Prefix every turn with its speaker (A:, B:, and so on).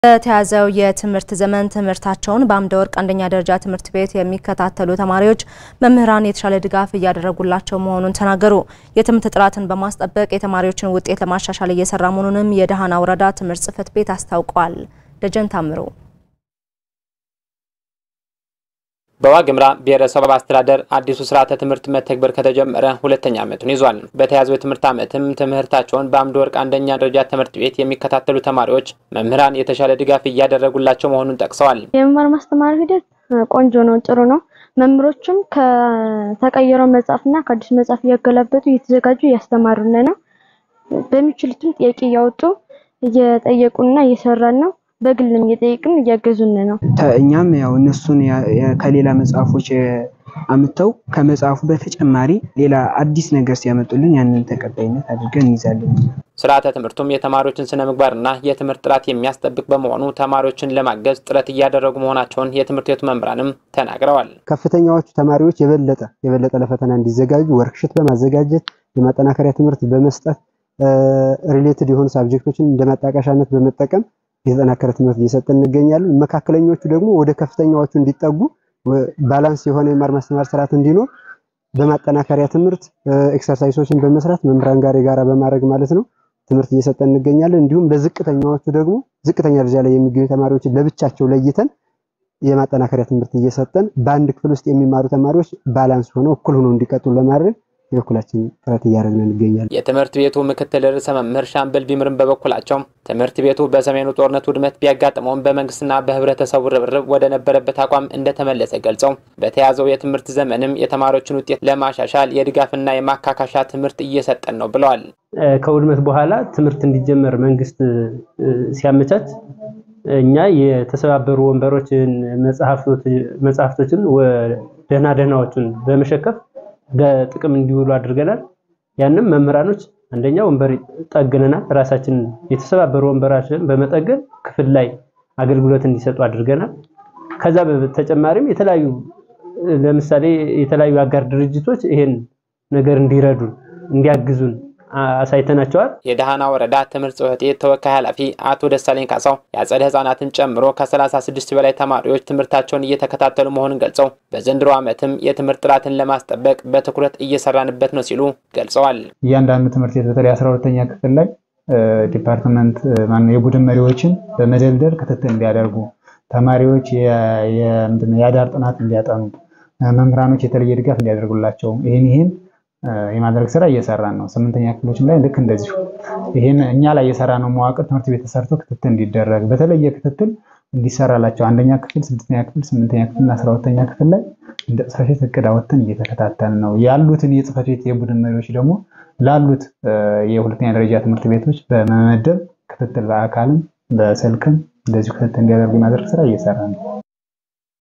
A: በተያዘው የትምህርት ዘመን ትምህርታቸውን በአምደ ወርቅ አንደኛ ደረጃ ትምህርት ቤት የሚከታተሉ ተማሪዎች መምህራን የተሻለ ድጋፍ እያደረጉላቸው መሆኑን ተናገሩ። የትምህርት ጥራትን በማስጠበቅ የተማሪዎችን ውጤት ለማሻሻል እየሰራ መሆኑንም የደሃና ወረዳ ትምህርት ጽሕፈት ቤት አስታውቋል። ደጀን ታምሩ
B: በዋግምራ ብሔረሰብ አስተዳደር አዲሱ ስርዓተ ትምህርት መተግበር ከተጀመረ ሁለተኛ ዓመቱን ይዟል። በተያዘው የትምህርት ዓመትም ትምህርታቸውን በአምደ ወርቅ አንደኛ ደረጃ ትምህርት ቤት የሚከታተሉ ተማሪዎች መምህራን የተሻለ ድጋፍ እያደረጉላቸው መሆኑን ጠቅሰዋል።
C: የመማር ማስተማር ሂደት ቆንጆ ነው፣ ጥሩ ነው። መምህሮችም ከተቀየረው መጽሐፍና ከአዲሱ መጽሐፍ እያገላበጡ እየተዘጋጁ እያስተማሩን ነው። በሚችሉትም ጥያቄ እያወጡ እየጠየቁንና እየሰራን ነው። በግልም እየጠየቅን እያገዙን ነው።
D: እኛም ያው እነሱን ከሌላ መጽሐፎች አምተው ከመጽሐፉ በተጨማሪ ሌላ አዲስ ነገር ሲያመጡልን ያንን ተቀባይነት አድርገን እንይዛለን።
B: ስርዓተ ትምህርቱም የተማሪዎችን ስነ ምግባርና የትምህርት ጥራት የሚያስጠብቅ በመሆኑ ተማሪዎችን ለማገዝ ጥረት እያደረጉ መሆናቸውን የትምህርት ቤቱ መምህራንም ተናግረዋል።
E: ከፍተኛዎቹ ተማሪዎች የበለጠ የበለጠ ለፈተና እንዲዘጋጁ ወርክሽት በማዘጋጀት የማጠናከሪያ ትምህርት በመስጠት ሪሌትድ የሆኑ ሳብጀክቶችን እንደ ማጣቀሻነት በመጠቀም የተጠናከረ ትምህርት እየሰጠን እንገኛለን። መካከለኞቹ ደግሞ ወደ ከፍተኛዎቹ እንዲጠጉ ባላንስ የሆነ የመማር ማስተማር ስርዓት እንዲኖር በማጠናከሪያ ትምህርት ኤክሰርሳይሶችን በመስራት መምህራን ጋር የጋራ በማድረግ ማለት ነው ትምህርት እየሰጠን እንገኛለን። እንዲሁም ለዝቅተኛዎቹ ደግሞ ዝቅተኛ ደረጃ ላይ የሚገኙ ተማሪዎችን ለብቻቸው ለይተን የማጠናከሪያ ትምህርት እየሰጠን በአንድ ክፍል ውስጥ የሚማሩ ተማሪዎች ባላንስ ሆነው እኩል ሆነው እንዲቀጥሉ ለማድረግ የበኩላችን ጥረት እያደረግን እንገኛለን።
B: የትምህርት ቤቱ ምክትል ርዕሰ መምህር ሻምበል ቢምርም በበኩላቸው ትምህርት ቤቱ በሰሜኑ ጦርነት ውድመት ቢያጋጥመውም በመንግስትና በህብረተሰቡ ርብርብ ወደ ነበረበት አቋም እንደተመለሰ ገልጸው በተያዘው የትምህርት ዘመንም የተማሪዎችን ውጤት ለማሻሻል የድጋፍና የማካካሻ ትምህርት እየሰጠን ነው ብለዋል።
F: ከውድመት በኋላ ትምህርት እንዲጀመር መንግስት ሲያመቻች እኛ የተሰባበሩ ወንበሮችን፣ መጽሐፍቶችን ደህና ደህናዎችን በመሸከፍ ለጥቅም እንዲውሉ አድርገናል። ያንም መምህራኖች አንደኛ ወንበር ጠግነናል። ራሳችን የተሰባበሩ ወንበራችን በመጠገን ክፍል ላይ አገልግሎት እንዲሰጡ አድርገናል። ከዛ በተጨማሪም የተለያዩ ለምሳሌ የተለያዩ አጋር ድርጅቶች ይሄን ነገር እንዲረዱን እንዲያግዙን አሳይተናቸዋል።
B: የደሃና ወረዳ ትምህርት ጽሕፈት ቤት ተወካይ ኃላፊ አቶ ደሳለኝ ካሳው የአጸደ ህጻናትን ጨምሮ ከ36 በላይ ተማሪዎች ትምህርታቸውን እየተከታተሉ መሆኑን ገልጸው በዘንድሮ ዓመትም የትምህርት ጥራትን ለማስጠበቅ በትኩረት እየሰራንበት ነው ሲሉ ገልጸዋል።
G: እያንዳንዱ ትምህርት ቤት በተለይ 12ተኛ ክፍል ላይ ዲፓርትመንት ማነው የቡድን መሪዎችን በመደልደል ክትትል እንዲያደርጉ፣ ተማሪዎች የአዳር ጥናት እንዲያጠኑ፣ መምህራኖች የተለየ ድጋፍ እንዲያደርጉላቸው ይህን ይህን የማድረግ ስራ እየሰራን ነው። ስምንተኛ ክፍሎችም ላይ ልክ እንደዚሁ ይሄን እኛ ላይ የሰራ ነው መዋቅር ትምህርት ቤት ተሰርቶ ክትትል እንዲደረግ በተለየ ክትትል እንዲሰራላቸው አንደኛ ክፍል፣ ስድስተኛ ክፍል፣ ስምንተኛ ክፍል እና አስራ ሁለተኛ ክፍል ላይ እንደ ጽሕፈት ቤት እቅድ አወጥተን እየተከታተልን ነው። ያሉትን የጽሕፈት ቤት የቡድን መሪዎች ደግሞ ላሉት የሁለተኛ ደረጃ ትምህርት ቤቶች በመመደብ ክትትል በአካልም በስልክም እንደዚሁ ክትትል እንዲያደርጉ የማድረግ ስራ እየሰራ ነው።